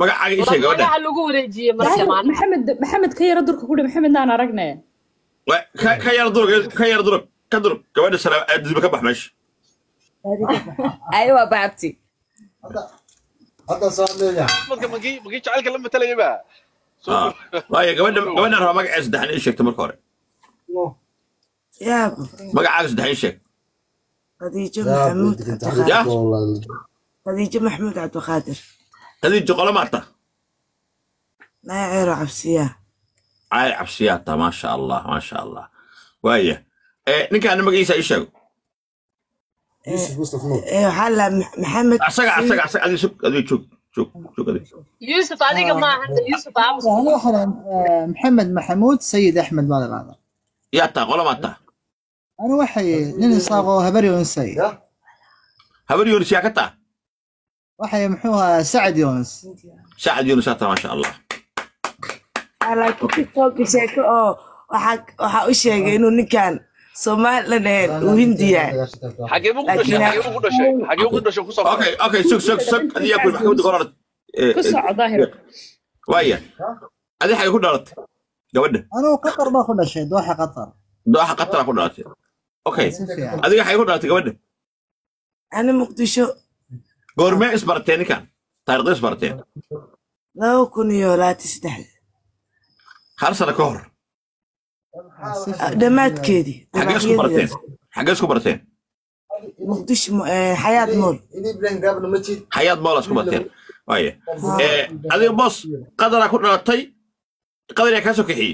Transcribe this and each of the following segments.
magacaaga ii sheeg gabadha magaca lagu wareejiyey marka maanta maxamed maxamed ka yara durka kudhi maxamed naan aragne Wa- ka ka yara durug ka yara durug ka durug gabadha salaam aadisba ka bax meesha aywa baabti hadda soo leeyahay dadka magii magii jacaylka la matalaya ba Ah, waayo gabadha gabadhan raba magaceeda saddexan ii sheegta marka hore yaab magacaaga saddexan ii sheeg khadiijo yaa maxamuud digrinta cabdiqaadir Ya. khadiijo maxamuud cabdiqaadir khadiijo qolo maata naya ceero cabsiyaa caali cabsiyaata maasha allah maasha allah waaya Eh, ninkaana magaciisa ii sheego yusuf mustaf nuur ee waxaa la maxamed asaga asaga asaga adiga sug adiga joog joog joog adiga yuusuf adiga ma ahanta yuusuf aamus أنا واحد آه، محمد محمود سيد أحمد ماذا هذا yaa taa qolo maata أنا واحد نين صاغو هبري ونسي ya habar yunus yaa ka taa واحد محوها سعد يونس sacad yunus yaa taa maasha allah laakiin tiktokka sheeko oo waxaa waxaa u sheegay inuu ninkan somalilan ahayn uu hindi yahay xagee buu ku dhashay xagee buu ku dhashay xagee buu ku dhashay ku soo okay okay sug sug sug adiga ku maxkamadda qorar ku soco daahir waaya adiga xagee ku dhalatay gabadha أنا قطر باخذ شيء دوحة قطر dooxa qatara ku dhalatay okay سفيان adiga xagee ku dhalatay gabadha ani muqdisho goormee isbarteen ninkan taariikhda isbarteen laba kun iyo labaatan saddexda hal sano ka hor dhammaadkeedii xagee isku barteen xagee isku barteen muqdisho eh, xayaat mool ini ibrahim gaabna ma jid xayaad moola isku barteen waaya Eh, adiga boos qadaraa ku dhalatay qadar yaa kaa soo kaxiyey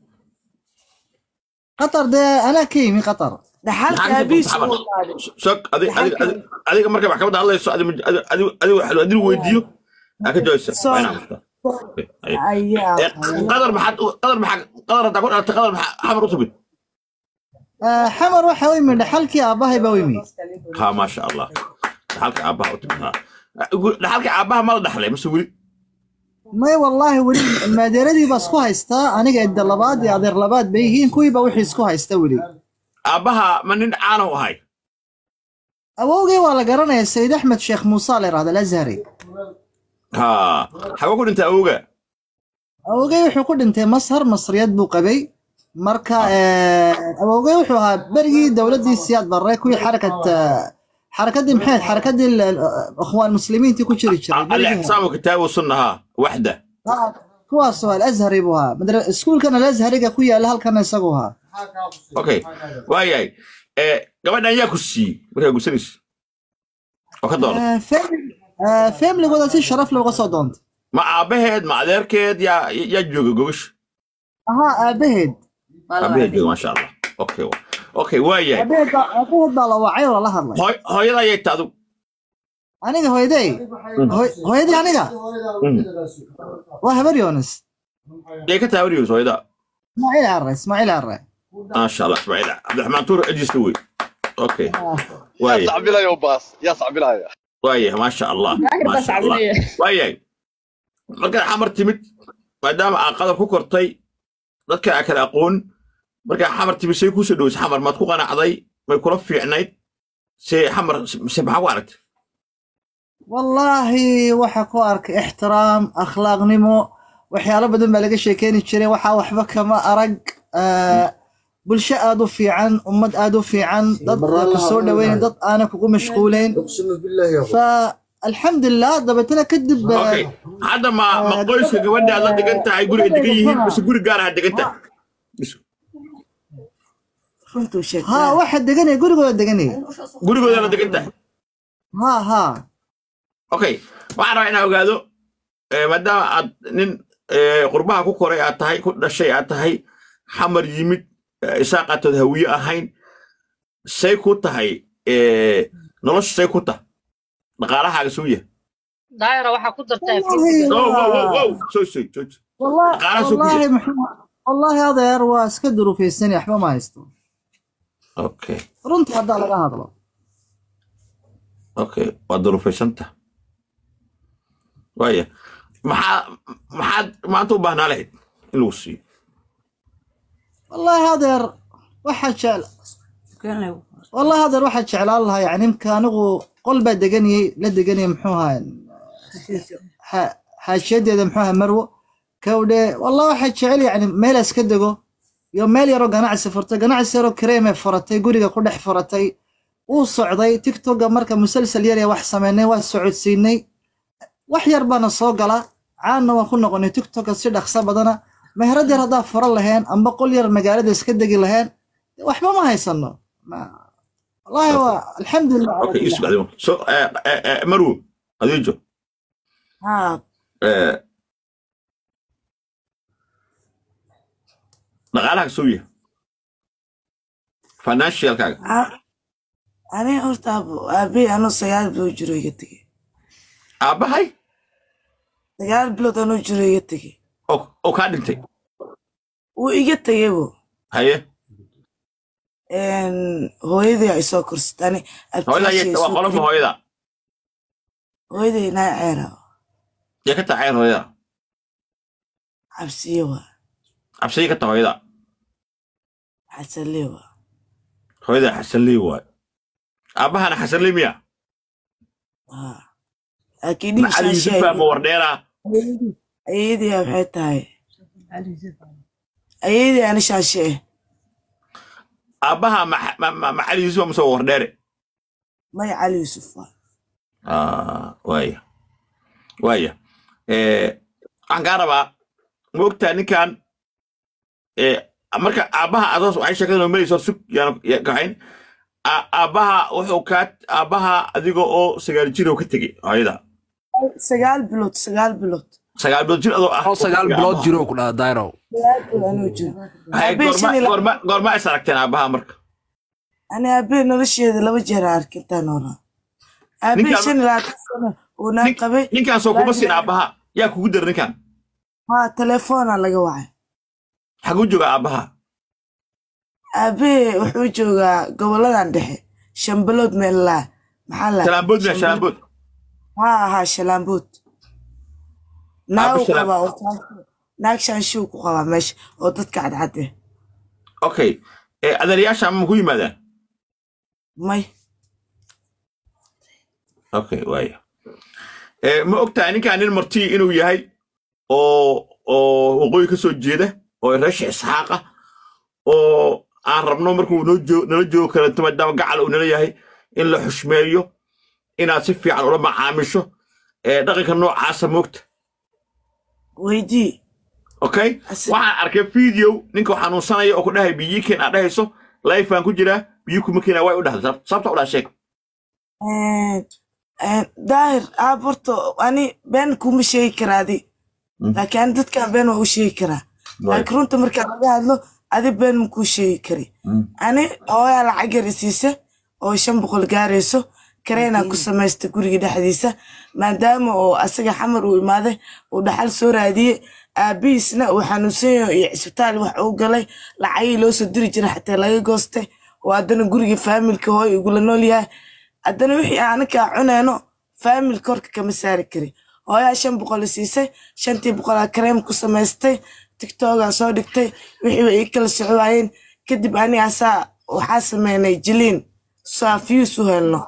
قطر ده أنا كيمي قطر dhaxalka maxaa aabihiis kasoo uu qaaday sog adiga adiga adiga- adiga marka maxkamadda hadlayso adiga adiga adiga waxa adiga weydiiyo aa ka jawaabsa waa inaa maqtaa ayaa Eh, qadar maxaad u- qadar maxaa qadar haddaa ku dhalatay qadar maxaa xamar u timid آه، حمر واحد ويمي لحلكي أباهي بويمي ha maasha allah dhaxalka aabbaha u timid ha dhaxalka aabbaha ma la dhaxlay mase weli ما والله ولي ما ديردي بس كو هايستا أنا قاعد لباد يا دير لباد بيهين كوي بوحي سكو هايستا ولي aabbaha ma nin caana u ahay أبوغي ولا قرنا يا سيد أحمد شيخ موسى هذا الأزهري ha xagee ku dhintay awowga awogay wuxuu ku dhintay masar masriyad buu qabay marka awogay wuxuu ahaa berigii dowladdii siyaad barre kuwii xarakat xarakadii maxay xarakadii ikhwaan muslimiintii ku jiri jiray berigii hore. الاعتصام كتاب والسنه ها وحده Ah, kuwaas oo alazhari buu ahaa madra- iskuulkan alazhariga ku yaala halkan isagu ahaa اوكي واياي gabadhan yaa ku siiyey markaa gusanaysa oo ka doona Ah, fam- ah, familygooda si sharaf looga soo doontay ma aabaheed ma adeerkeed yaa yaa jooga gobasha ahaa aabaheed aabaheed jooga maasha allah okay okay waayahay aabaheed baa aabaheed baa la wacay oo la hadlay Hooy- hooyada ayay taadu aniga hooyaday hooy- hooyadii aniga waa habar yoonis yay ka taawariyoos hooyada ismaaciil arre ismaaciil arre maasha allah ismaaciil cabdiraxmaan tuur ajista wey okay yaa waayahay sacbilaya oo baas yaa sacbilaya waayahay maasha allah daahir baa maasha allah sacbinaya waayahay markaad xamar timid maadaama aa qadar ku kortay dadka aa kala aqoon markaa xamar timid say kuusoo dhoweysa xamar maad ku qanacday may kula fiicnayd se xamar se maxaa ku aragtay wallaahi waxa ku arkay ixtiraam akhlaaqnimo waxyaalo badan baa laga sheekeeni jiray waxaa waxba kama arag ah, bulsho aad u fiican ummad aad u fiican dad ku soo dhaweyna dad aanan kugu mashquuleyn اقسم بالله يا اخو fa alxamdulilah dabeetana kadib ah, okay hadda ma ma qoyska gabadha aad la degan tahay guri ay degan yihiin mise guri gaar ah degan tahay runtuu ha sheegtaa waxa deganaya gurigooda deganaya gurigooda la degan tahay ha ha okay waxaan rabaa inaan ogaado eh, maadaama aad nin eh, qurbaha ku koray aad tahay ku dhashay aad tahay xamar yimid eh, isaaqaatood hawiye ahayn say ku tahay eh, nolosha say ku tah dhaqaalahaaga suu yahay daayira waxaa ku dartaa Wallahi, wow wow wow waa- wow soo soo soo soo. والله dhaqaalaha soo ku والله yahay محمد والله هذا يا waa iska duruufaysan waxba ma haysto okay runta haddaa laga hadlo okay waa duruufaysanta waaya maxaa maxaad maanta u baahnaa lahayd in lagu siiyo والله هذا waxa jecel والله هذا waxa jeclaan lahaa yani imka anigu qol baa deganayay la deganayay muxuu ahaa xa- xaashiyadeeda muxuu ahaa marwo kawdhe wallah waxay jecel yacni meel iska dego iyo meel yaroo ganacsi furtay ganacsi yaroo kareemay furatay guriga ku dhex furatay uu socday tiktoka marka musalsal yar ee wax sameynay waa socodsiinay wax yar baana soo gala caanna waan ku noqonay tiktoka si dhaqso badana meherad yar haddaa furan laheen amba qol yar magaalada iska degi laheen waxba ma haysano Ma- wallahi waa alxamdulilah cala okay kulli isu xaal. adigu so eh, eh, eh, marwo adiijo haa eh, dhaqaalaha soo yahay financialkaaga a- aniga horta aabo- aabbahay anuu sagaal bilood jiro iga tegey aabbahay sagaal bilood anuu jiro iga tegey oo oo kaa dhintay wuu iga tegey bo haye hooyadii ay soo korsatay ani hooyada abtiyaashey ayay- waa soo qolofka korin hooyada hooyaday naa ceera yay ka tahay cayar hooyada cabsiye waa cabsiya ka tahay hooyada xasanlee waa hooyada xasanley waay aabbahana xasanley miya haa laakiin dhigi macali shaashe yuusuf baa ma wardheera ayadii waxay tahay ayadii ani shaashe eh aabbaha ma- ma- ma- macali yuusuf baa masoo wardheere may cali yuusuf waa Ah, waaya waaya Eh, waxaan kaa rabaa ma ogtaa ninkan eh, marka aabbaha adoos waxay sheekada noo marayso sug yaan ya- kaxayn A- aabbaha wuxuu kaa aabbaha adiga oo sagaal jir oo ka tegey hooyada sagaal bilood sagaal bilood sagaal bilood jir adoo ah oo sagaal bilood jiro ku dhaha dayrow sagaal bilood anuu jiro Haye, aabbahay goorma shan iyo laba goorma goorma is aragteen aabbaha marka ani aabbahay nolosheeda laba jeer aan arkay intaan noolaa aabbahay ninkan shan iyo labaatan sano uu naa nin- qabay ninkaan soo kuma siin laakiin aabbaha yaa kugu dara ninkan haa telefoona laga wacay xaguu jooga aabbaha aabbahay wuxuu joogaa goboladan dhexe shambilood meellaa maxaa la shalaambood miya shalaambood haa haa shalaambood aabba naag uu shalaam qabaa oo shaansho naag shaanshuu ku qabaa meesha oo dadka cadcad eh okay Eh, adeerayaasha ma ku yimaadaan may okay waaya Eh, ma ogtahay ninkaan nin marti inuu yahay oo oo waqooyi ka soo jeeda oo reesha isxaaqa oo aan rabno markuu noo joo- nala joogo kalanto maadaama gacal uu nala yahay in la xushmeeyo inaad si fiican ula macaamisho Eh, dhaqanka noocaasa moogta weydii okay Asi- waxaan arkay video ninka xanuunsanaya oo ku dhahay biyi keen aad dhahayso life baan ku jiraa biyi kuma keenaa way u dhahday Sab- sababta u dhaha sheeg Een, een, daahir aab horta ani been kuma sheegi karaa adi Mm, laakiin ani dadkan been waa u sheegi karaa waay. laakiin runta markaa laga hadlo adi been makuu sheegi kari Mm, ani hooyaa lacag yar isiisa oo shan boqol gaarayso kareenaa ku samaysta guriga dhexdiisa maadaama oo asaga xamar uu imaaday uu dhaxal soo raadiyey aabihiisna uu xanuunsan yahay iyo cisbitaal wax uu galay lacagii loo soo diri jiray xataa laga goostay oo haddana guriga faamilka hooy igula nool yahay haddana wixii anakaa cunayno faamilka horka kama saari kari hooyaa shan boqol i siisay shantii boqolaa kareem ku samaystay tiktogaa soo dhigtay wixii way ii kala soco waayeen kadib ani asaa waxaa sameynay jiliin saafiyiis u helno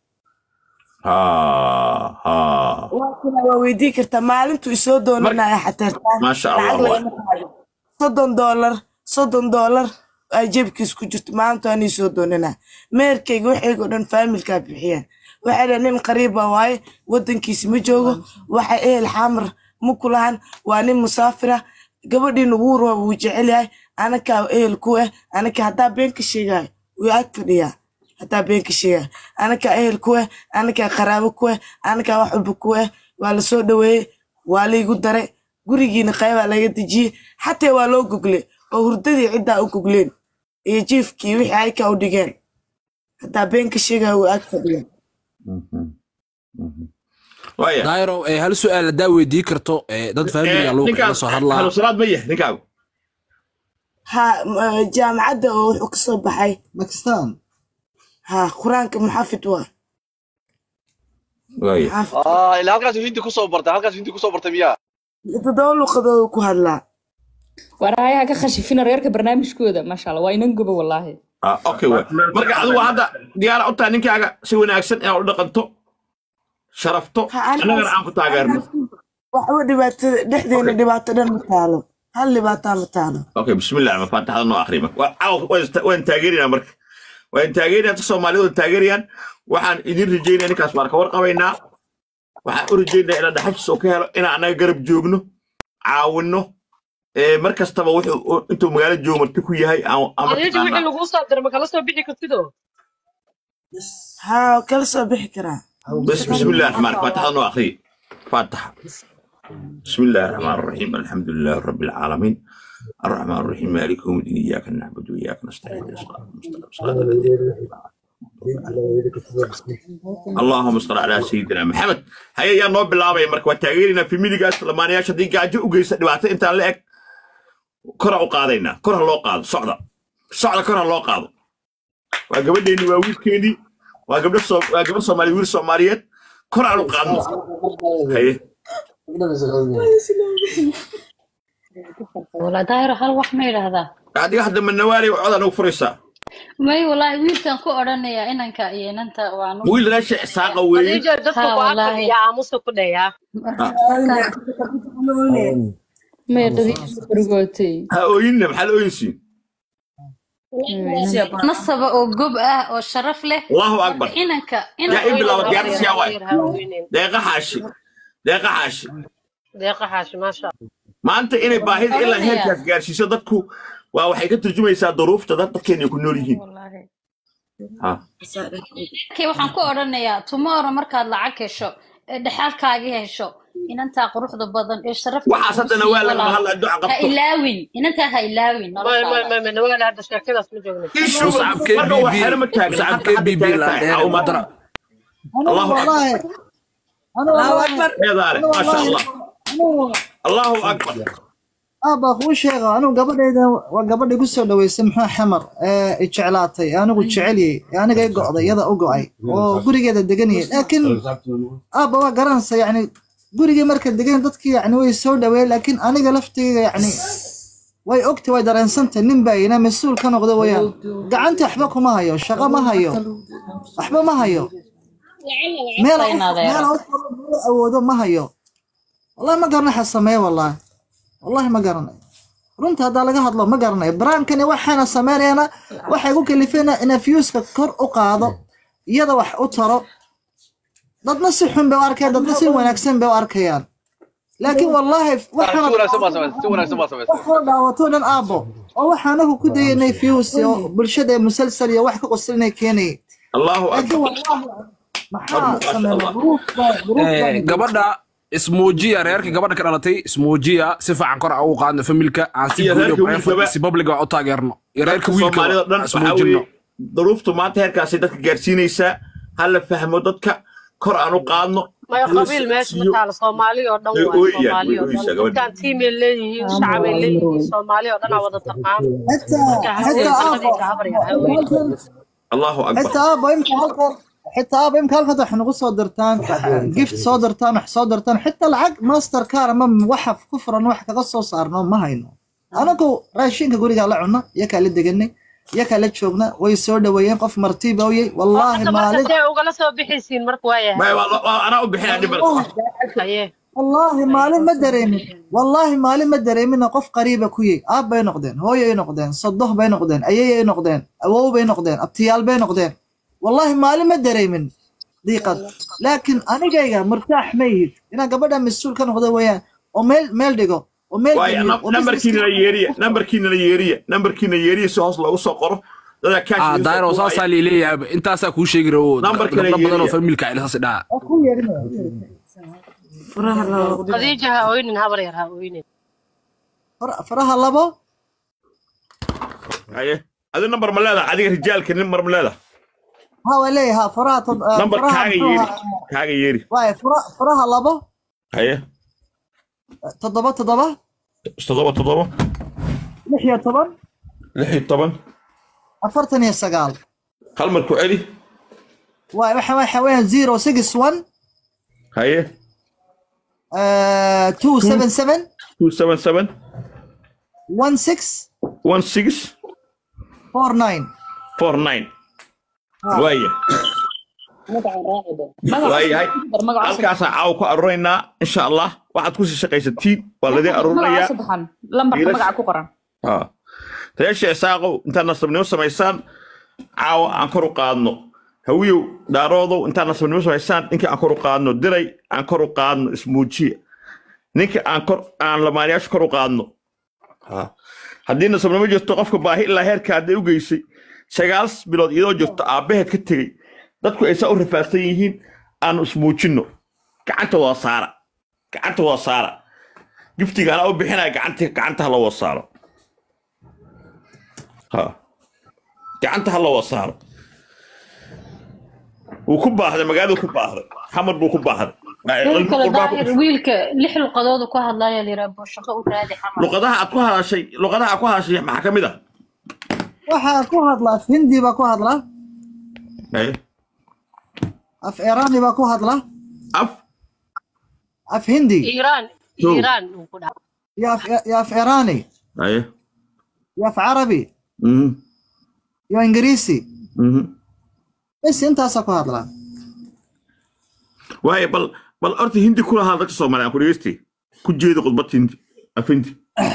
ha ha waa kuna waa weydii kartaa maalintuu isoo marka doonanaya xateertaan maasha lacag allah waay lagama qaadin soddon doolar soddon doolar ay jeebkiis ku jirto maalintu anii soo doonanaa meerkayga waxayga o dhan faamilkaa bixiyeen waxay dhahen nin qariiba waaye waddankiisi ma joogo waxa ehel xamar ma ku lahan waa nin musaafira gabadhiina wuu raba wuu jecel yahay anakaa ehel ku ah anaka haddaa been ka sheegayo wuu ag fadhiyaa haddaa been ka sheegayo anakaa ehel ku ah anakaa qaraabo ku ah anakaa wax walba ku ah waa la soo dhoweeyey waa laygu dare gurigiina qaybaa laga dejiyey xataa waa loo gogle oo hurdadii ciddaa u gogleen iyo jiifkii wixii ayka u dhigeen haddaa been ka sheegayo wuu ag fadhiyaa Mhm, mhm. waaya dayrow eh, hal su-aal haddaa weydii karto eh, dad faamiliga Eh, luuqa ninkaan la soo hadlaa xanuunsanaad ma yahay ninkaagu ha m- jaamacadda oo wuxuu ka soo baxay Pakistan ha qur-aanka muxafid waa waaya muxafid ah ilaa halkaas hindi kusoo bartay halkaas hindi kusoo bartay miyaa toddoba luqadoodu ku hadlaa waraayaha ka khashifina reerka barnaamijkooda maasha allah waa inan goba wallaahi Ah, okay waay marka adigu hadda diyaara u tahay ninkaaga si wanaagsan inaad u dhaqanto sharafto ha ani annagana aan ku taageerno waxba dhibaatada dhexdeena dhibaato dhan ma taalo hal dhibaataa ma taalo okay bismillah ma faataxada noo akhri marka Waa- caawa waan ista- waan taageerinaa marka waan taageerinaa dadka soomaalidu waan taageerayaan waxaan idin rajeynaya ninkaas baan ka warqabaynaa waxaan u rajeynaya inaan dhaxalkiisa oo ka helo inaan annaga garab joogno caawinno ee mar kastaba wuxuu u- intuu magaalo joogo marti ku yahay aan aan khadiija wixii mataqaanaa laguu soo diray ma kala soo bixi kartido haa kala soo bixi karaa بس بسم الله الرحمن الرحيم فاتحة نو أخري فاتحة بسم الله الرحمن الرحيم الحمد لله رب العالمين الرحمن الرحيم مالك يوم الدين إياك نعبد وإياك نستعين اهدنا الصراط المستقيم صراط الذين اللهم صل على سيدنا محمد هيا يا نوب بالله مرك وتاغيرنا في ميديغاس لما يا شدي جاجو وجيس دبعته انت لا اك كره u qaadayna kore loo qaado socda socda kore loo qaado waa gabadheeni waa wiilkeeni waa gabdho soo waa gabadh soomaali wiil soomaaliyeed kor aan u qaadno haye والله دايرة هل wax ma yidhaahdaa adiga hadda manawaali cod aan ugu furaysaa may wallaahi wiilkan ku odhanaya inanka iyo inanta waanu wiil raasha isaaqa weeye khadiija dadka ها ku والله agfadhiya aamusa ku dhayaa maya dhadiisa bargootay ha ooyinna maxaa la ooyinsiin nasaba oo gob ah oo sharaf leh allahu marka akbar inanka yaa inanka in bilaaba Habar diyaarta yar, siyaa habar waay yar, ha ooynin. deeqa xaashi deeqa xaashi deeqa xaashi maasha maanta inay baahida ilaa heerkaas gaarsiiso dadku waa waxay ka turjumaysaa duruufta dad dadkeena ay ku nool yihiin Wallaahi. ha Kay waxaan ku odhanayaa tomorrow markaad lacag hesho ee dhexaalkaagii hesho inantaa quruxda badan ee sharafta waxaas haddana waa lagama hadlaa duca ha qabto ilaawin inantaa ha ilaawin may may noloshaada may may nawaala hadda sheekadaas ma joogno ishu مصعب marka waa KBB xero ma taagna مصعب hadda hadda KBB taagan لا tahay دير caawimad مدرع أنا الله والله أنا allahu والله akbar eedaale أنا maasha والله allah أنا allahu akbar aabba kuu sheega anigu gabadhayda waa gabadha igu soo dhaweysay muxuu xamar ee i jeclaatay anigu jecelyay ee aniga i go'day iyada u go'ay oo gurigeeda deganayay laakiin aabba waa garanaysa yacni gurigii marka degan dadkii yacni way soo dhaweeyeen laakiin aniga laftayga yacni way ogtay way dareensantay nin baa ina mas-uul ka noqda wayaan gacanta waxba kuma hayo shaqo ma hayo waxba ma hayo meel Sayna adeero. meel meel awoodo ma hayo wallahi ma garanayo waxa sameeye wallahi wallahi ma garanayo runta haddaa laga hadlo ma garanayo baraankani waxaana sameynayana waxay ku kalifeen ina viewska kor u qaado iyada wax u taro dadna si xun bay u arkayaan dadna si wanaagsan bay u arkayaan laakiin wallahi si waxaana wanaagsan baa samaysay si wanaagsan baa samaysay waxaa dhaawato dhan aabbo oo waxaanagu ku dayanay views iyo bulshada ee musalsal iyo wax ka qoslinay keenayay allahu laakiin akbar wallahi maxaa Masha sameeya Allah. duruuf baa duruuf baa Eh, gabadha ismuujiya reerka gabadha ka dhalatay ismuujiya si fiican kor ugu qaadno familka aan si Iyo guud reerka iyo private wiilkaba. si public u taageerno iyo reerka dadka wiilka soomaalida dhan waxaa ismuujino weeye duruuftu maanta heerkaasay dadka gaarsiinaysaa ha la fahmo dadka kor aan u qaadno maya ha la qabiil meesha ma siiyo taalo soomaali oo dhan way waay ooyayaan soomaali way oo ooyeysaa dhan gabadha dadkaan tiimay leeyihiin shacabay leeyihiin soomaali oo dhan aa wada taqaan حتى marka ha حتى ooyin ابا dadka habar yar ha ooyin allahu akbar حتى ابا يمكن هلكن حتى ابا يمكن هلكن waxaan ugu soo dirtaan gift soo dirtaan wax soo dirtaan حتى lacag master car ama waxaf ku furan wax kaga soo saarno ma hayno anagu raashinka guriga la cunno iyakaa la deganay iyakaa la joogna way soo dhaweeyeen qof martiba oyey wallaahi hadda marka maalin see ugala soo bixaysiin marka waa yahay Maya, waa- waa- anaa u bixinaa dhibal haye wallaahi maalin ma dareemin wallaahi maalin ma dareemina qof qariiba ku yey aab bay noqdeen hooyay noqdeen sodoh bay noqdeen ayayay noqdeen awow bay noqdeen abtiyaal bay noqdeen wallaahi maalin ma dareemin diiqad laakiin anigayga murtaax ma yihid inaan gabadha mas-uul ka noqdo weeyaan oo meel meel dhigo oo meel waayo geliyo, oo nambarkiina la yeeriya nambarkiina la yeeriya nambarkiina yeeriya si hoos loogu soo qoro dadaa ah kaash daayro saasaa liileeyahay intaasaa kuu sheegi rawo Numberka la gabdho badan oo yeeriya. familka ilasaas dhaca oo ku yeerinaya. furaha loo khadiija ha ooynin habar yar ha ooynin Far- faraha labo haye adi nambar ma leedaha adiga rijaalka nambar ma leedaha ha waa leeyahay ha faraha tod- ah, nambar faraha kaaga muxuu yeeri ahaa? kaaga yeeri waaye fara- faraha labo haye toddoba toddoba toddoba toddoba lix iyo toban lix iyo toban afartan iyo sagaal hal mar ku celi waay waxa waxa weeyaan zero six one haye uh, two seven seven two seven seven one six one six four nine four nine waaya waayahay halkaasaan caawa ku aruuraynaa insha allah waxaad kusii shaqaysatiin waa ladin aruurinayaa lambarka Wiilasha- magaca ku qoran Ha. reesha isaaqow intaad nasabnimo samaysaan caawa aan kor u qaadno hawiyow daaroodow intaad nasabnimo samaysaan ninkii aan kor u qaadno diray aan kor u qaadno ismuujiya ninkii aan kor aan lamaanayaasha kor u qaadno Ha. haddii nasabnimo jirto qofka baahi ilaa heerka hadday u geysay sagaal bilood iyadoo jirto aabbaheed ka tegey dadku ay saa u rafaadsan yihiin aanu ismuujinno gacanta waa saara gacanta waa saara giftiga anaa u bixinaya gacanta gacanta ha loo wasaaro ha gacanta ha loo wasaaro wuu ku baahday magaaladu ku baahday xamar buu ku baahday wiilka la daahir wiilka lix luqadoodu ku hadlaya liraa boo shaqo u raadi xamar luqadaha aad ku hadashay luqadaha aad ku hadashay maxaa ka mid ah waxaa ku hadla af hindi baa ku hadla Haye. af irani baa ku hadla af af hindi iiraan Show. iiraan uu ku dhaca iyo af iyo af irani haye iyo af carabi Mhm. iyo ingiriisi Mhm. bes intaasaa ku hadla waaye bal bal horta hindi kula hadal dadka soomaaliya aan ku dhegeysti ku jeeda khudbad hindi af hindi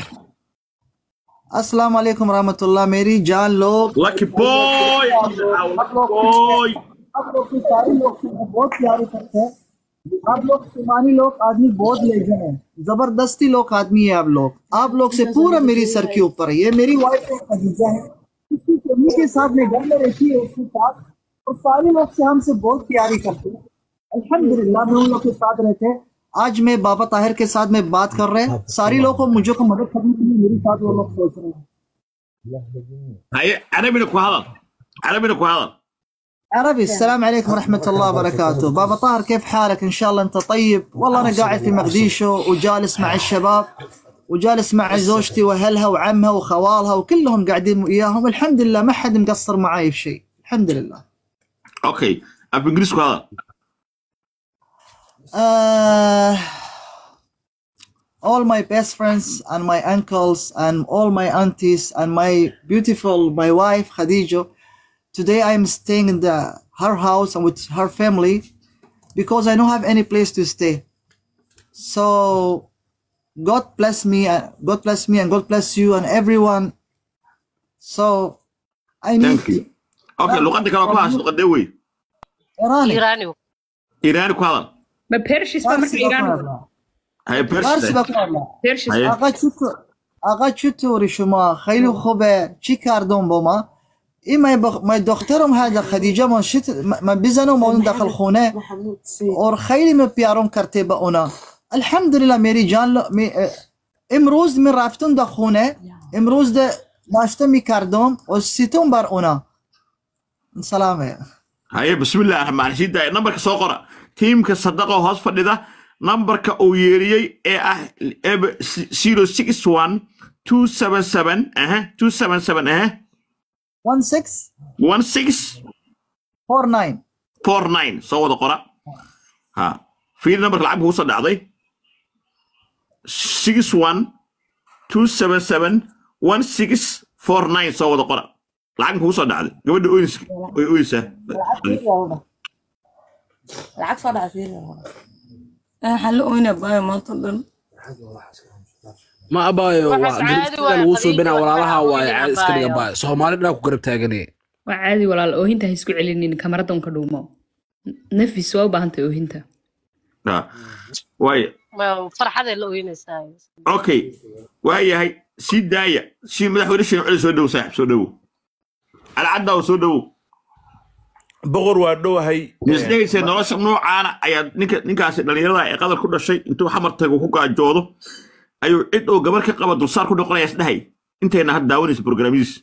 अस्सलाम वालेकुम रहमतुल्लाह मेरी जान लोग lucky boy boy आप लोग की सारी लोग से मैं बहुत प्यारी करते हैं आप लोग सुमानी लोग आदमी बहुत लेजन है जबरदस्ती लोग आदमी है आप लोग आप लोग से पूरा मेरी सर के ऊपर है ये मेरी वाइफ है खदीजा है इसकी फैमिली के साथ में घर में रहती है उसके साथ और सारे लोग से हमसे बहुत प्यारी करते हैं अल्हम्दुलिल्लाह में उन लोग के साथ रहते हैं आज मैं बाबा ताहिर के साथ में बात कर रहे हैं सारी लोगों को मुझे को मदद करने के लिए मेरे साथ वो लोग सोच रहे हैं haye carabina ku hadal carabina ku hadal عربي السلام عليكم ورحمة الله وبركاته بابا طاهر كيف حالك إن شاء الله أنت طيب والله أنا قاعد في مقديشو وجالس مع الشباب وجالس مع زوجتي وأهلها وعمها وخوالها وكلهم قاعدين وياهم الحمد لله ما حد مقصر معاي في شيء الحمد لله okay af ingiriis ku hadal uh, all my best friends and my uncles and all my aunties and my beautiful my wife Khadija today I'm staying in the her house and with her family because I don't have any place to stay so God bless me and God bless me and God bless you and everyone so I need thank you okay luqada kale ku hadashay luqadee wey Irani iiraani iiraani ku hadal ma pershis baa marka iiraan haye فارسي persi بقول pershis haye آقا چطور آقا چطوری شما خیلی خوبه چی کردم با ما این ما, بخ... ما دخترم هذا خدیجه من شت ما بزنم اون داخل خونه اور خیلی من پیارم کرده به اونا الحمدلله میری جان ل... می... اه، امروز من رفتم در خونه امروز ده ناشته می کردم و سیتم بر اونا سلامه haye bismillaah raxmaan sii daaya nambarka soo qora tiimka sadaqo hoos fadhida nambarka uu yeeriyey ee ah zero six one two seven seven aha two seven seven aha 16 one six 49 four nine soo wada qora ha fiir nambarka lacag kugu soo dhacday six one two seven seven one six four nine soo wada qora lacag kugu soo dhacday gabadha oynis oy oysaa lacag soo dhacsiin waxaan la oynaa baayo maanta dhan ma abaayo Waxaas waa caadi garibsiga waaye, lagu Khadiija, suubinaa waxaa walaalaha waaye weynaa caadi iska dhiga baayo. baayo soomaali dhaa ku garab taaganee waa caadi walaal oohinta ha isku celinin kamarada unka dhuumo nafis waa u baahantay oohinta Ha. waayo Ma- farxaday la oynaysaa okay waayahay sii daaya sii madaxweyne sheekh cali soo dhow saaxib soo dhowow alcaddaa soo dhowow boqor waa dhowahay misdhegaysa nolosha noocaana ayaa ninka ninkaasi dhallinyarada ee qadar ku dhashay intuu xamar tago ku gaajoodo ayuu cid oo gabar ka qaba dulsaar ku noqonaya isdhahay intayna had daawanaysa programadiis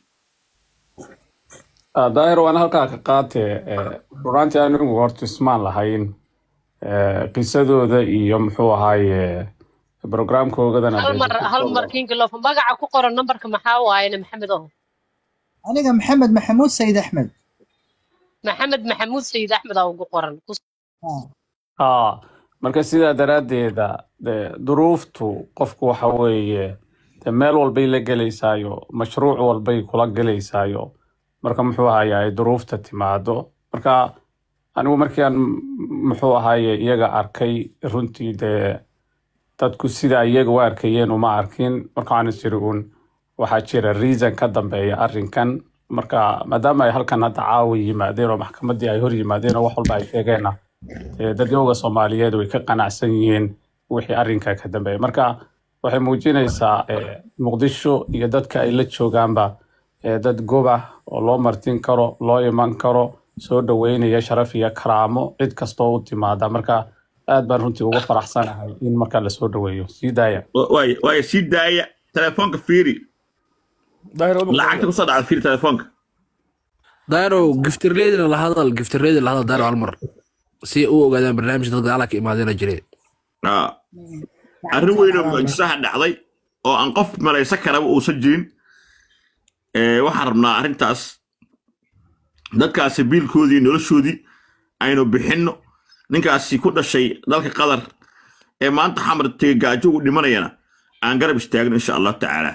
daahir waan halkaa ka qaatee runaantii anigu horta ismaan lahayn Eh, qisadooda iyo muxuu ahaaye programkoogadana hal mar hal mar kingi loof magaca ku qoran nambarka maxaa waayena maxamed oho أنا محمد محمود سيد أحمد maxamed maxamuud sayid axmed aa ugu qoran Ku- aa marka sidaa daraaddeeda de duruuftu qofku waxa weeye de meel walbay la gelaysaayo mashruuc walbay kula gelaysaayo marka muxuu ahaaye ay duruufta timaado marka anigu markii aan muxuu ahaaye iyaga arkay runtii dee dadku sida iyaga u arkayeen uma arkin marka waxaan is iri uun waxaa jira reason ka dambeeya arrinkan marka maadaama ay halkan hadda caawa yimaadeen oo maxkamaddii ay hor yimaadeen oo wax walba ay sheegeenna dee dadyooga soomaaliyeed way ka qanacsan yihiin wixii arrinka ka dambeeya marka waxay muujinaysaa eh, muqdisho iyo dadka ay la joogaanba eh, dad gob ah oo loo martin karo loo iman karo soo dhaweynaya sharaf iyo karaamo cid kastoo u timaada marka aad baan runtii uga faraxsanahay in marka lasoo dhaweeyo sii daaya waay waay sii daaya telefoonka fiiri lacagta kusoo dhacda fiiri telefoonka daaro giftirleedina la hadal giftirleedina la hadal daaro hal mar si u ogaadaan barnaamijka dadka alaka imaadeena jireen Aa. arrin weyn oo mucjisaha dhacday oo aan qof malaysan karaba uusan jirin Ee, waxaan rabnaa arrintaas dadkaasi biilkoodii noloshoodii aynu bixinno ninkaasi ku dhashay dalka qatar ee maanta xamar tege gaajo ugu dhimanayana aan garab istaagno insha allahu tacaala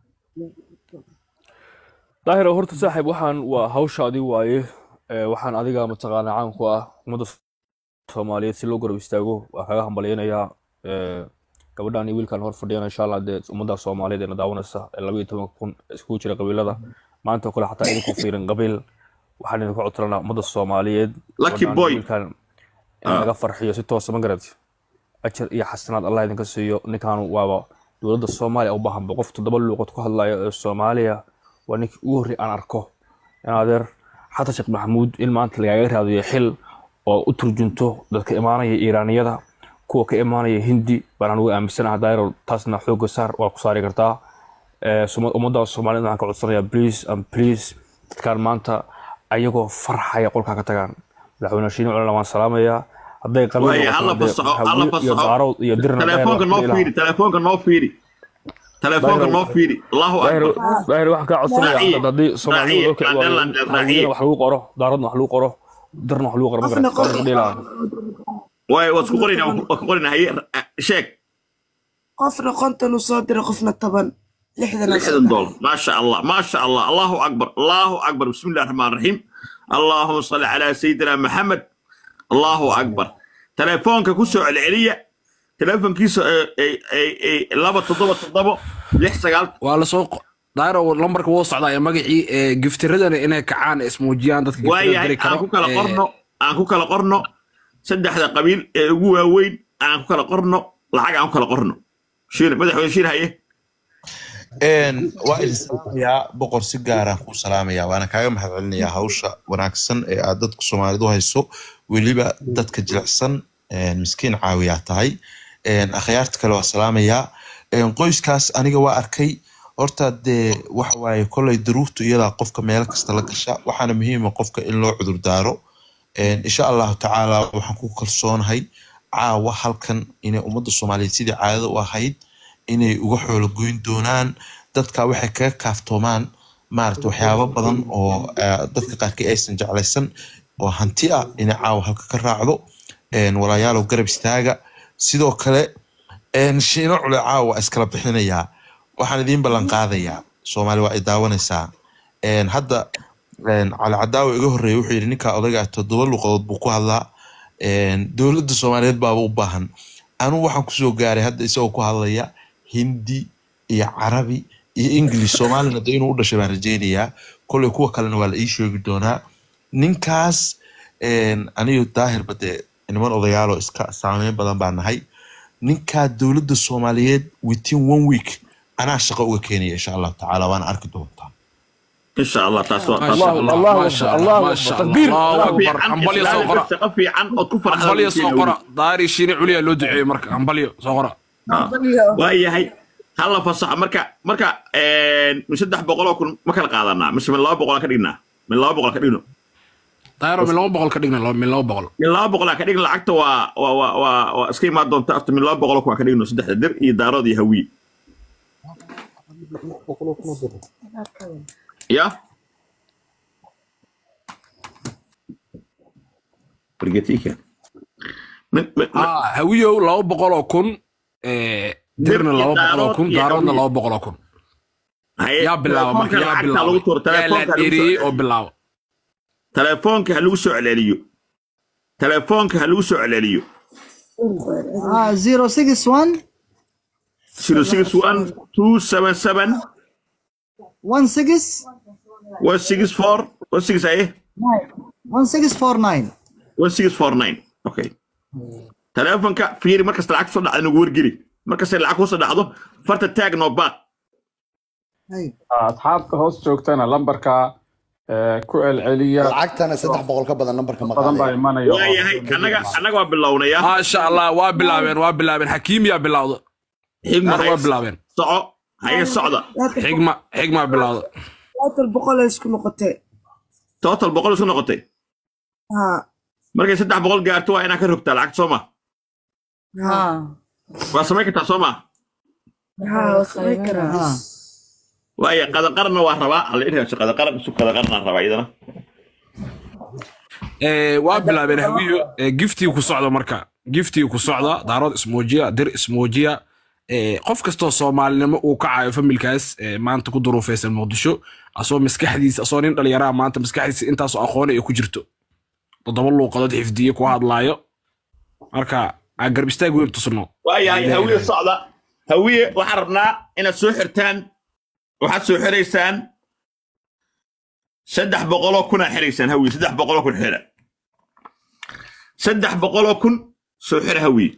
daahiro horta saaxiib waxaan waa hawshaadii waaye Ee, waxaan adiga mataqaanaa caan ku ah ummadda soomaaliyeed si loo garab istaago waa kaga hambalyanayaa Ee, gabadhan iyo wiilkan hor fadhiyana insha allah dee ummadda soomaaliyeed eena daawanaysa ee laba iyo tobanka kun iskugu jira qabiilada maanta oo kale xataa idinku fiirin qabiil waxaan idinku codsanaa ummadda soomaaliyeed Lucky gabadhan iyo boy. wiilkan in Ah. laga farxiyo si toosa ma garad ajar iyo xasanaad allah idinka siiyo ninkan waaba dowladda soomaaliya u baahanba qof toddoba luuqad ku hadlaya ee soomaaliya waa ninkii ugu horrey aan arko in adeer xasan sheekh maxamuud in maanta lagaaga raadiyo xil oo u turjunto dadka imaanaya iiraaniyada kuwa ka imaanaya hindi baan anugu aaminsanaha dairo taasna xooga saar waa ku saari kartaa Ee, suma- ummadda soomaaliyed waxaan ka codsanayaa please and please dadkaan maanta ayagoo farxaya qolkaa ka tagaan madaxweyne shiine culana waan salaamayaa hadday qabiil waaye noqotona hala dee fasaxo waxaa hala wiil iyo fasaxo daarood iyo dirna dheer telefoonka waa noo ilaha fiiri telefoonka noo fiiri telefoonka Daahir- noo fiiri allahu daahir akbar daahir waxaan kaa codsanaya Raaciye, hadda haddii soomaalidu raaciye, loo kici waayo Mandela, raaciye. hawiyana wax lagu qoro daaradna wax lagu qoro darna wax lagu qoro ma qofna garat qof waan dhihi lahaa waaye waa isku qorina waa ku qorina haye sheeg qofna konton uu soo diray qofna toban lixdan uu soo lixdan diray. دولار ما شاء الله ما شاء الله الله اكبر الله اكبر بسم الله الرحمن الرحيم اللهم صل على سيدنا محمد الله اكبر تليفونك كسو العليا تليفون كيسو اي اي اي لابا تضبط تضبط لح سقال waa lasoo qo- daaro lambarka wuu socdaa ee magacii ee giftiradana inay kacaan ismuujiyaan dadka giftirada waayahay diri karo aan ku kala ee, qorno aan ku kala qorno saddexda qabiil ee ugu waaweyn aan ku kala qorno lacag aan ku kala qorno shiir madaxweyne shiir haye Een, waa idin salaamayaa boqor si gaaraan kuu salaamayaa waana kaaga mahadcelinayaa hawsha wanaagsan ee aad dadka soomaalidu hayso weliba dadka jilicsan een, miskiin caawiyaa tahay Een, akhyaarta kale waa salaamayaa Een, qoyskaas aniga waa arkay horta dee waxa waaye kolley daruurtu iyadaa qofka meel kasta la gasha waxaana muhiima qofka in loo cudur daaro Een, insha allahu tacaala waxaan ku kalsoonahay caawa halkan inay ummadda soomaaliyeed sidii caadada u ahayd inay uga xoolo goyn doonaan dadka waxay kaga kaaftoomaan maarata waxyaabo badan oo eh, dadka qaarkii aysan jeclaysan oo hanti ah inay caawa halka ka raacdo Een, walaalayaalow garab istaaga sidoo kale een, shiino cule caawa waa iskala bixinayaa waxaan idiin ballan qaadayaa soomaali waa ay daawanaysaa Een, hadda een, cali cadaawa iga horreeya wuxuu yidhi ninkaa odayga ah toddoba luqadood buu ku hadlaa Een, dowladda soomaaliyeed baaba u baahan anugu waxaan kusoo gaaray hadda isagoo ku hadlaya hindi iyo carabi iyo english soomaalina de inuu u dhashay baan rajeynayaa kolley kuwa kalena waa la ii sheegi doonaa ninkaas een, aniyo daahirba dee niman odayaaloo iska saameyn badan baa nahay ninkaa dowladda soomaaliyeed within one week anaa shaqo uga keenaya insha allahu tacaala waana arki doontaa ان شاء الله تاسو ما شاء الله ما شاء الله ما شاء الله الله اكبر hambalyo soo qora shaqo fiican oo ku farxada hambalyo soo qora daari shiine culiya loo duceeyey marka hambalyo soo qora waayahay hala fasaxo marka marka een, min saddex boqoloo kun ma kala qaadanaa mise min laba boqolaan ka dhignaa min laba boqol ka dhigno daaro min laba boqol ka dhigna min laba boqol min laba boqolaan ka dhigno lacagta waa waa waa waa waa iska imaan doonta after min laba boqoloo kun aan ka dhigno saddexda dir iyo daarood iyo hawiye ya Brigatika. Min- min- ah hawiyow laba boqol oo kun ee, dirna laba boqol oo kun daaroodna laba boqol oo kun Haye, yaa bilaaba marka telefoonka yaa lacagta lagu tuuro, bilaaba yaa la telefoonka lagu soo dheereeyey oo celiyo. bilaaba telefoonka ha lagu soo celceliyo telefoonka ha lagu soo celceliyo ah zero six one 061 277 one six 164 16 aye one six four nine 1649 okay telefoonka fiiri markasta lacag soo dhacda nagu wargeli markasta lacag kusoo dhacdo farta taag noo baaq asxaabta hoos joogtana lambarka eh, ku celceliya lacagtana saddex boqol ka badan nambarka ma badan baa imanaya waayahay annaga annaga waa bilownaya maasha allah waa bilaabeen waa bilaabeen xakiim yaa bilowda xigma Qaar waa bilaabeen soco haye socda xigma xigma bilowda total boqol ay isku noqotee total boqol isku noqotay haa markay saddex boqol gaarto waa inaa ka rogtaa lacag soo ma haa waa samayn kartaa soo ma haa waa samayn karaa waaya qadanqaranna waa rabaa alla inaaso qadanqaran isu qadanqaranaa rabaa iyadana Eh, waa bilaabeen hawiyo eh, giftii ku socda marka giftii ku socda daarood ismoojiya dir ismoojiya Eh, qof kastoo soomaalinimo uu kacayo familkaas eh, maanta ku duruufaysan muqdisho asoo maskaxdiisa asoo nin dhalinyaraha maanta maskaxdiisa intaasoo aqooni ay ku jirto toddoba luuqadood xifdiye ku hadlaayo marka aan garb istaag weyn tusno waayahay hawiye socda hawiye waxaan rabnaa inaad soo xirtaan waxaad soo xiraysaan saddex boqoloo kunaa xiraysaan hawiye saddex boqoloo kun xira saddex boqoloo kun soo xira hawiye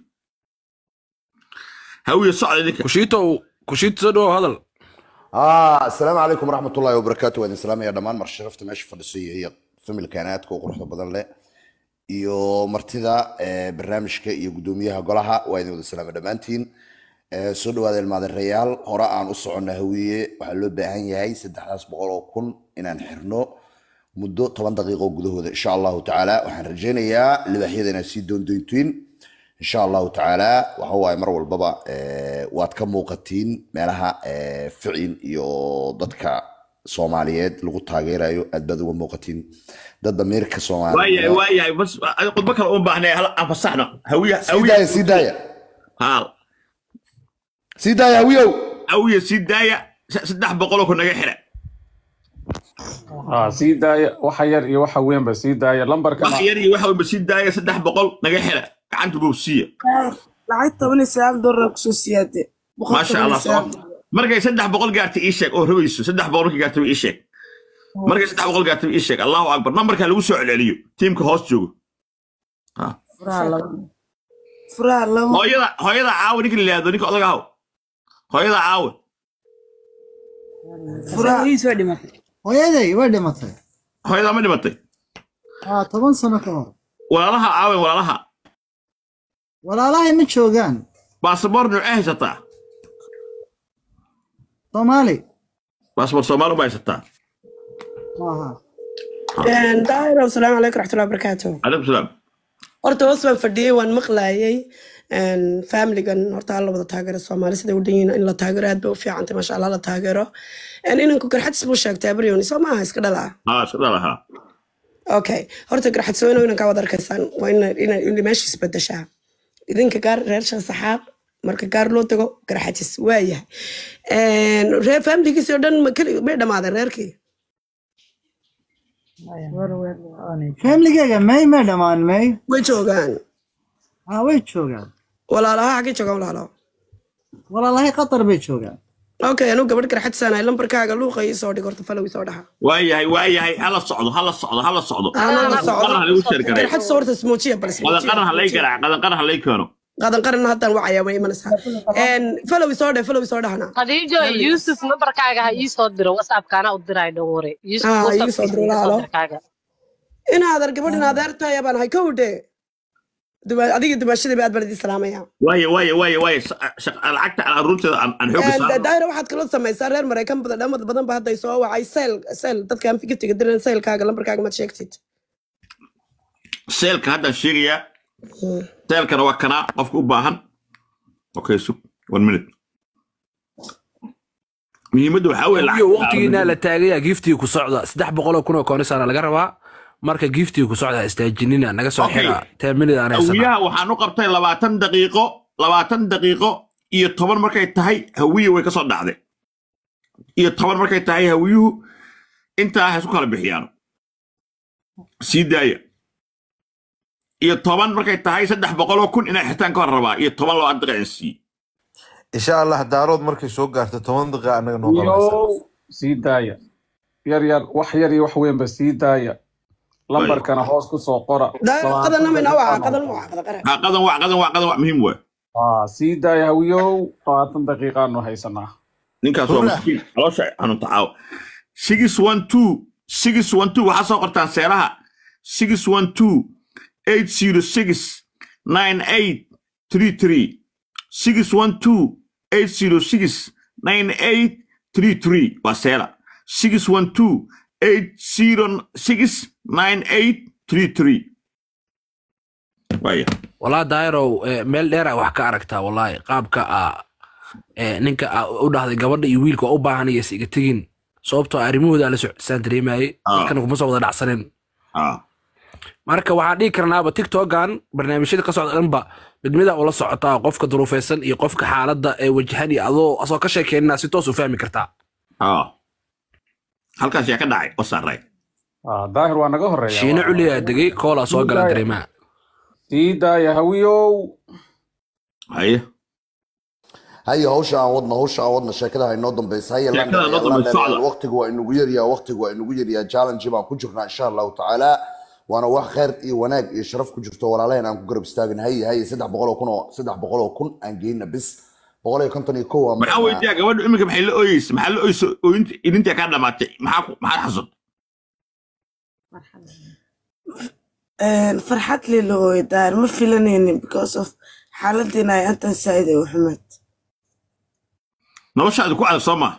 hawiye socda idinka kushiito kushiito soo dhawow hadal ah asalaamu calaykum waraxmat ullahi wabarakaatu waa idin salaamaya dhammaan mar sharafta meesha fadhisaya iyo familkan aadka u quruxda badan leh iyo martida eh, barnaamijka iyo guddoomiyaha golaha waa idin wada salaama dhammaantiin Eh, soo dhawaada ilmaadareyaal hore aan u soconna hawiye waxaa loo baahan yahay saddexdaas boqol oo kun inaan xirno muddo toban daqiiqo gudahooda insha allahu tacaala waxaan rajaynayaa libaaxyada inaad sii doondoyntiin insha allahu tacaala waxa waaye mar walbaba eh, waad ka muuqatiin meelaha eh, ficin iyo dadka soomaaliyeed lagu taageerayo aad baad uga muuqatiin dad damiirka waayahay soomaaliyeed waayahay bas adi khudbo kale uma baahnay hal aan fasaxno hawiye sii daaya sii daaya haal sii daaya hawiyow hawiye sii daaya s- saddex boqoloo kun naga xira Ah, sii daaya waxa yar iyo waxa weynba sii daaya lambarkana wax yar iyo waxa walba sii daaya saddex boqol naga xira gacanta buu siiya lacag toban iyo sagaal doolar kusoo siyaade boqol maasha toban iyo allah sagaal soo markay saddex boqol gaartay ii sheeg oo rabayso saddex boqol markay gaartay ii sheeg markay saddex boqol gaartay ii sheeg allahu akbar nambarka lagu soo celceliyo tiimka hoos joogo furaha labo hooyada hooyada caawa ninka la yidhaahdo ninka odaga haw hooyada caawa hooyaday way dhimatay hooyada ma dhimatay ah toban sano ka hor walaalaha caawen walaalaha walaalahay ma joogaan baasaboor nuucee haysataa soomaali baasaboor soomaali uma haysataa maaha daahir asalaamu calaykum raxmatullahi wabarakaatu calaykum salaam horta hoos baan fadhiyey waan maqlaayay familigan horta hala wada taageero soomaali sida u dhan yihiin in la taageero aad bay u fiicantay maasha allah la taageero inanku garxadis buu sheegtay abaryoni soo maaha iska dhala haa iska dhalahaa okay horta garxadsooyno inankaa wad arkaysaan waa ina meesha isbedeshaa idinka gaar reer shasaxaab marka gaar loo tago garxajis waayahay reer familigiisii oo dhan ma keli- may dhammaadeen reerkii famligeyga may may dhammaan may way joogaan ah way joogaan walaalaha xaggay joogaan walaalo walaalahay qatar bay joogaan okay anuu gabadh garxajisanahay lambarkaaga luuqa ii soo dhig horta falow ii soo dhaxa waayahay waayahay hala socdo hala socdo hala socdo Anaa la socdo. qadan ha lagu sheergaray garxajis horta ismoojiya bal qadan qaran ha lay garaac qadan qaran ha lay keeno qadan qaran haddaan wacayaa way imanaysaa falow ii soo dheh falow ii soo dhahana khadiijo yuusuf nambarkaaga ha ii soo diro whatsappkaana u diray dhowre yuusuf Ah, ii soo whatsappkiisa diro iga soo walaalo. dirkaaga inaader gabadh inaadeer tahay baan ahay kowdhe adiga dumaashadii ba aad baan idin salaamaya waaye waaye waaye waaye sa- shaq- lacagta aan aruurteeda aan aan xooga saarno daahir waxaad kaloo samaysaa reer maraykan badan dhamad badan ba hadday soo wacay seel seel dadka aan fikirtiga diran seelkaaga lambarkaaga maad sheegtid seelka haddaan sheegayaa seelkana waa kanaa qofka u baahan okay sug one minute muhiimadda waxaa weeye iyo waqtigiina la taagaya giftii ku socda saddex boqoloo kun oo koonisana laga rabaa marka giftii ku socda istaajinina naga soo Okay. xira ten minute aan haysana hawiyaha waxaan u qabtay labaatan daqiiqo labaatan daqiiqo iyo toban markay tahay hawiye way ka soo dhacday iyo toban markay tahay hawiyuhu intaa ha isku kala bixiyaan sii daaya iyo toban markay tahay saddex boqoloo kun inay xitaan ka hor rabaa iyo toban loo daqiiqan sii insha allah daarood markay soo gaarto toban daqiiqa annaga noo qabanaysa yow sii daaya yar yar wax yar iyo wax weynba sii daaya lambarkana hoos ku soo qora daaqadana mina waa qadan waa qada qara ha qadan waa qadan waa qadan waa muhiim waa Ah, sii daaya hawiyow labaatan daqiiqaanu haysanaa ninkaas waa miskiin caloosha xanuunta caawa six one two six one two waxaa soo qortaan seeraha six one two eight zero six nine eight three three six one two eight zero six nine eight three three waa seera six one two eight zero six nine eight three three waaya walaa daayarow eh, meel dheera wax ka aragtaa walaahi qaabka a eh, ninka aa u dhahday gabadha iyo wiilka waa u baahan iyo is iga tegin sababtoo ah arrimahooda la socodisaan dareemayay dadkana kuma soo wada dhacsanin marka waxaan dhihi karnaaba tiktokan barnaamijyada ka socda dhanba midmida ula socotaa qofka duruufaysan iyo qofka xaaladda ee wajahan iyo adoo asoo ka sheekeynina si toos u fahmi kartaa halkaas yaa ka dhacay oo saaray daahir waa naga horeeya shiine culiyaa degay koolaa soo gala dareemaa sii daaya hawiyow haye haye hawsha aan wadno hawsha aan wadno sheekada ha inoo dambaysa haye Sheekada noo dambaysa, socda. waqtigu waa inagu yaryaa waqtigu waa inagu yaryaa challenge baan ku jirnaa insha allahu tacaala waana wax khayr iyo wanaag iyo sharaf ku jirto walaalaheen aan ku garab istaagin haye haye saddex boqoloo kun oo saddex boqoloo kun aan geyna bis boqol iyo konton iyo kow waa maxaa weydiyaa gabadhu iminka maxay la ooyeysa maxaa la ooyeysa ooyinta idintaa kaa dhamaatay maxaa ku- maxaad xasud farxad lilo way daar ma filanaynin because of xaaladiina ay antan saaid ay u xumeed noloshaadu ku adag soo maa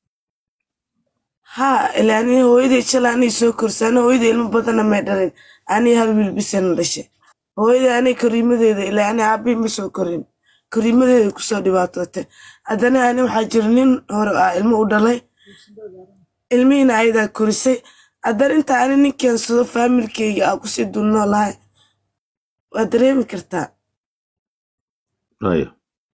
ha ilaa anii hooyaday jala anii soo korsaana hooyaday ilmo badana may dhalin anii hal wiil bisana dhashay hooyaday anii koriimadeeda ilaa anii aabii ma soo korin koriimadeeda kusoo dhibaatootay haddana ani waxaa jira nin hore ah ilmo u dhalay ilmihiina ayadaa korisay haddana inta ani nin keensado faamilkeyga aa kusii dulnoo lahay waa dareemi kartaa Haye.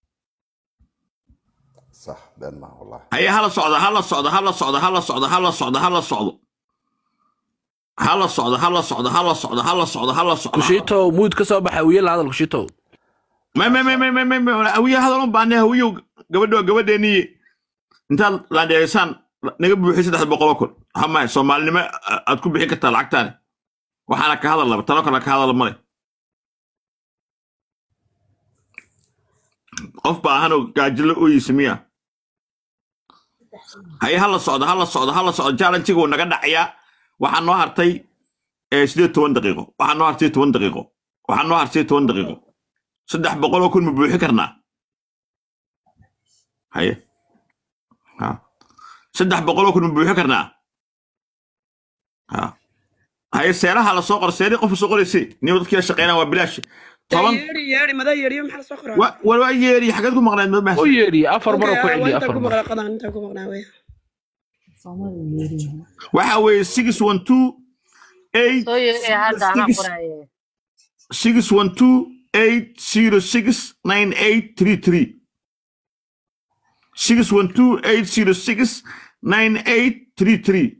sax been maa wallahi haye hala socdo hala socdo hala socdo hala socdo hala socdo hala socdo hala socdo hala socdo hala socdo hala socdo hala socdo kushitow muud ka soo baxa wiil la hadal kushitow ma ma ma ma ma ma ma hawiye hadal u baahne hawiyow gabadho gabadheeniye intaad laandheeysaan naga buuxi saddex boqoloo kun waxaa mahay soomaalinimo a- aad ku bixin kartaa lacagtaani waxaana ka hadal laba talo kale ka hadal male qof baahanoo gaajilo ooyeysa miya haye hala socdo hala socdo hala socdo challenge-ga wuu naga dhacayaa waxaa noo hartay eh, sideed toban daqiiqo waxaa noo hartay toban daqiiqo waxaa noo hartay toban daqiiqo saddex boqoloo kun ma buuxi karnaa haye ha saddex boqoloo kun ma buuxi karnaa ha haye seeraha la soo qor seeri qof soo qoraysi niba dadkii la shaqeynaa waa bilaash toban yeeri yeeri mada yeeriyo maxaa lasoo qoraa wa- wa- waa yeeri xageed ku maqnayd ma u yeedhi afar mar oo ku celiya intaan afar ku mar maqlaa qadaan intaan ku maqnaa wey waxa weeye six one two eight soo yeeraya hadda anaa six qoraaye six one two eight zero six nine eight three three six one two eight zero six nine eight three three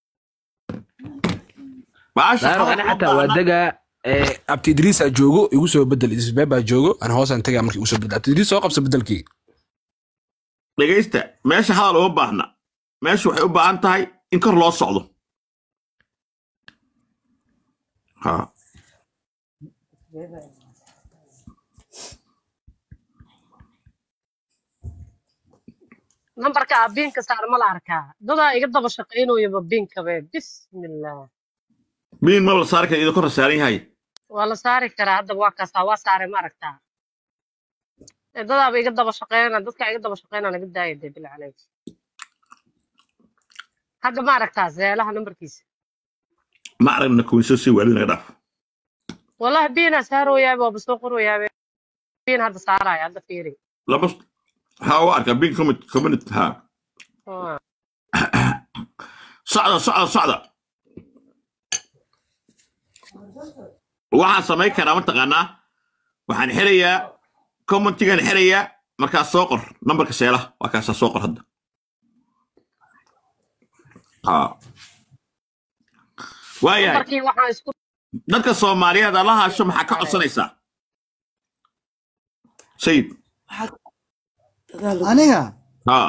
baasha daayaro ani xataa waa degaa eh, abti idriisaa joogo igu soo bedel isbeebaa joogo ana hoosaan tegaa markii igu soo bedel abti idriis soo qabsa bedelkii dhegaysta meesha hadal uma baahna meesha waxay u baahan tahay in kor loo socdo ha nambarka abiinka saar ma la arkaa dadaa iga daba shaqaynooyaba biinkabe bismillah biin ma la saari kara idin kor saaran yahay waa la saari karaa haddaba waa kaasaa waa saaray ma aragtaa Eh, dadaaba iga daba shaqeyna dadka iga daba shaqeyna naga daaya dee bila caleyk hadda ma aragtaa zeelaha nambarkiisa ma aragna kuwinsoo sii waalid naga dhaaf wallahi biinaa saarooyaabe waaba soo qorooyaabe biin hadda saaraya hadda fiiri laba ha u arka biin community ha Waa. socda socda socda waxaan samayn karaa mataqaanaa waxaan xirayaa commentigan xirayaa markaas soo qor nambarka seelaha waa kaasaa soo qor hadda ha waayahay nambarkii waxaan isku dadka soomaaliyeed ala haasho maxaa ka codsanaysaa sayid aniga haa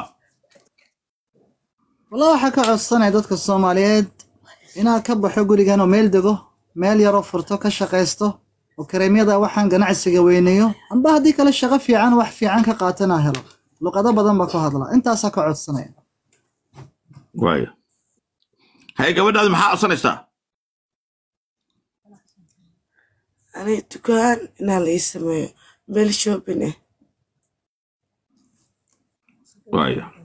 wallah waxaa ka codsanaya dadka soomaaliyeed inaad ka baxo gurigan oo meel dego meel yaroo furto ka shaqaysto oo kareemyada waxaan ganacsiga weyneeyo amba haddii kale shaqo fiican wax fiican ka qaatana helo luqado badan baa ku hadla intaasaa ka codsanaya waaya haye gabadhaadi maxaa codsanaysaa aniga dukaan inaa la ii sameeyo meel shopping ah waaya